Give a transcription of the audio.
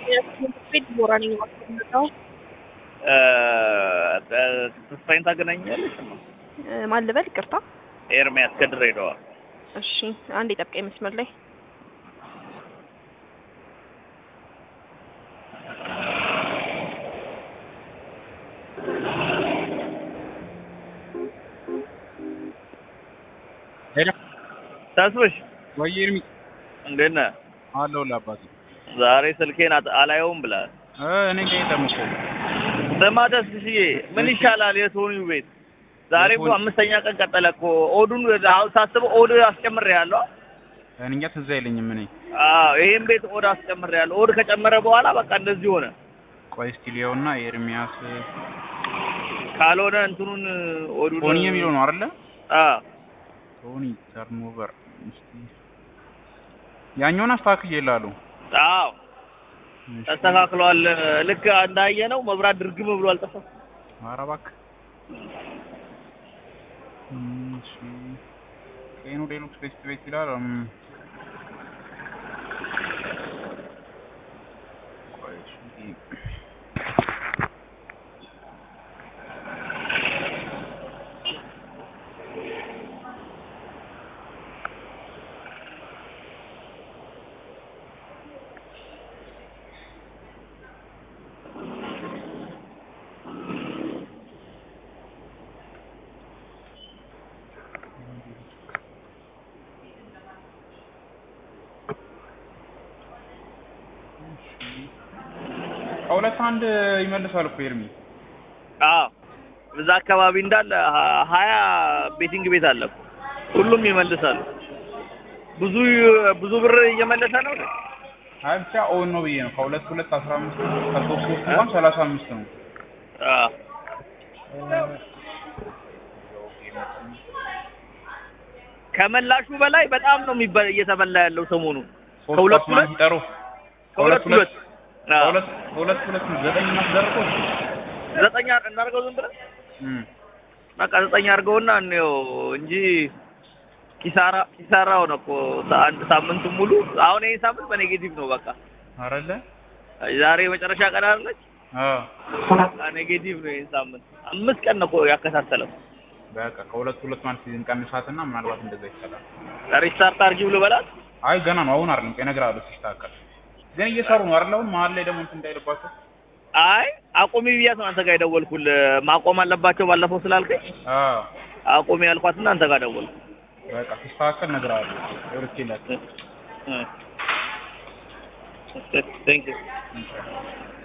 ቤት ቦራ ነኝ የማስቀምጠው። ተስፋዬን ታገናኛለሽ? ማን ልበል? ይቅርታ። ኤርሚያስ ከድሬዳዋ። እሺ፣ አንድ የጠብቀኝ መስመር ላይ ሄሎ ተስፍሽ ወይ ኤርሚ እንዴት ነህ? አለሁልህ አባቴ። ዛሬ ስልኬን አት- አላየውም ብለሃል። እ እኔ ጋር የለም እኮ ስማ ተስፍሽዬ፣ ምን ይሻላል የቶኒው ቤት ዛሬ እኮ የቶኒ- አምስተኛ ቀን ቀጠለ እኮ ኦዱን አሁን ሳስበው ኦድ አስጨምሬያለሁ። እኔ እንጃ ትዝ አይለኝም። እኔ አዎ ይሄን ቤት ኦድ አስጨምሬያለሁ። ኦድ ከጨመረ በኋላ በቃ እንደዚህ ሆነ። ቆይ እስኪ ሊየውና ኤርሚያስ ካልሆነ እንትኑን ኦዱን ቶኒ የሚለው ነው አይደለ? አዎ ቶኒ ተርኖቨር እስኪ ያኛውን አስተካክዬልሃለሁ። አዎ እሺ። ተስተካክሏል። ልክ እንዳየነው መብራት ድርግም ብሎ አልጠፋም። ኧረ እባክህ እም፣ እሺ ቄኑ ዴሉክስ ቤስት ቤት ይላል። እም፣ ቆይ እሺ ከሁለት አንድ ይመልሳል እኮ ኤርሚ። አዎ እዛ አካባቢ እንዳለ ሀ- ሀያ ቤቲንግ ቤት አለ እኮ። ሁሉም ይመልሳሉ። ብዙ ብዙ ብር እየመለሰ ነው። አይ ብቻ ኦን ነው ብዬ ነው። ከሁለት ሁለት አስራ አምስት ከሶስት ሶስት እንኳን ሰላሳ አምስት ነው። አዎ ከመላሹ በላይ በጣም ነው የሚበ- እየተበላ ያለው ሰሞኑን ሶስት ከሁለት ኳስ ማለት ሁለት ይጠሩ ከሁለት ሁለት አዎ ከሁለት ከሁለት ሁለት ዘጠኝ ማስደርቆ ዘጠኝ አር- እናድርገው ዝም ብለን እም በቃ ዘጠኝ አድርገውና እንየው እንጂ ኪሳራ ኪሳራ ሆነ እኮ ሳ- አንድ ሳምንቱን ሙሉ አሁን ይሄ ሳምንት በኔጌቲቭ ነው በቃ አረለ ዛሬ የመጨረሻ ቀን አይደለች አዎ በቃ ኔጌቲቭ ነው ይሄን ሳምንት አምስት ቀን ነው እኮ ያከታተለው በቃ ከሁለት ሁለት ማለት እንቀንሳትና ምናልባት እንደዛ ይቻላል። ሪስታርት አድርጊ ብሎ በላት አይ ገና ነው አሁን አይደለም ቆይ እነግርሃለሁ ሲስተካከል። ግን እየሰሩ ነው አይደል? አሁን መሀል ላይ ደግሞ እንትን እንዳይልባቸው። አይ አቁሚ ብያት ነው አንተ ጋር የደወልኩልህ ማቆም አለባቸው ባለፈው ስላልከኝ አዎ አቁሚ ያልኳትና አንተ ጋር ደወልኩ በቃ ሲስተካከል እነግርሃለሁ። ይኸውልህ ይላል ቴንክ ዩ ኢንሻአላህ